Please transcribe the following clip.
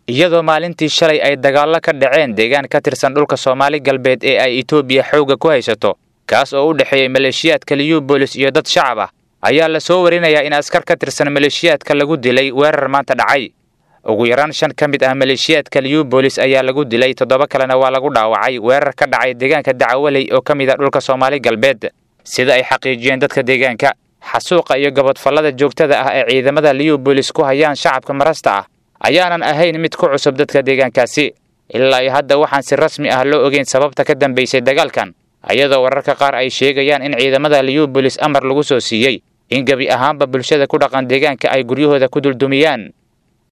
iyadoo maalintii shalay ay dagaallo ka dhaceen deegaan ka tirsan dhulka soomaali galbeed ee ay etoobiya xoogga ku haysato kaas oo u dhexeeyey maleeshiyaadka liyubolis iyo dad shacab ah ayaa la soo warinayaa in askar ka tirsan maleeshiyaadka lagu dilay weerar maanta dhacay ugu yaraan shan ka mid ah maleeshiyaadka liyubolis ayaa lagu dilay toddoba kalena waa lagu dhaawacay weerar ka dhacay deegaanka dacawaley oo ka mid ah dhulka soomaali galbeed sida ay xaqiijiyeen dadka deegaanka xasuuqa iyo gabadfallada joogtada ah ee ciidamada liyubolis ku hayaan shacabka marasta ah ayaanan ahayn mid ku cusub dadka deegaankaasi ilaa iyo hadda waxaan si rasmi ah loo ogeyn sababta ka dambaysay dagaalkan ayadoo wararka qaar ay sheegayaan in ciidamada liyubolis amar lagu soo siiyey in gebi ahaanba bulshada ku dhaqan deegaanka ay guryahooda ku duldumiyaan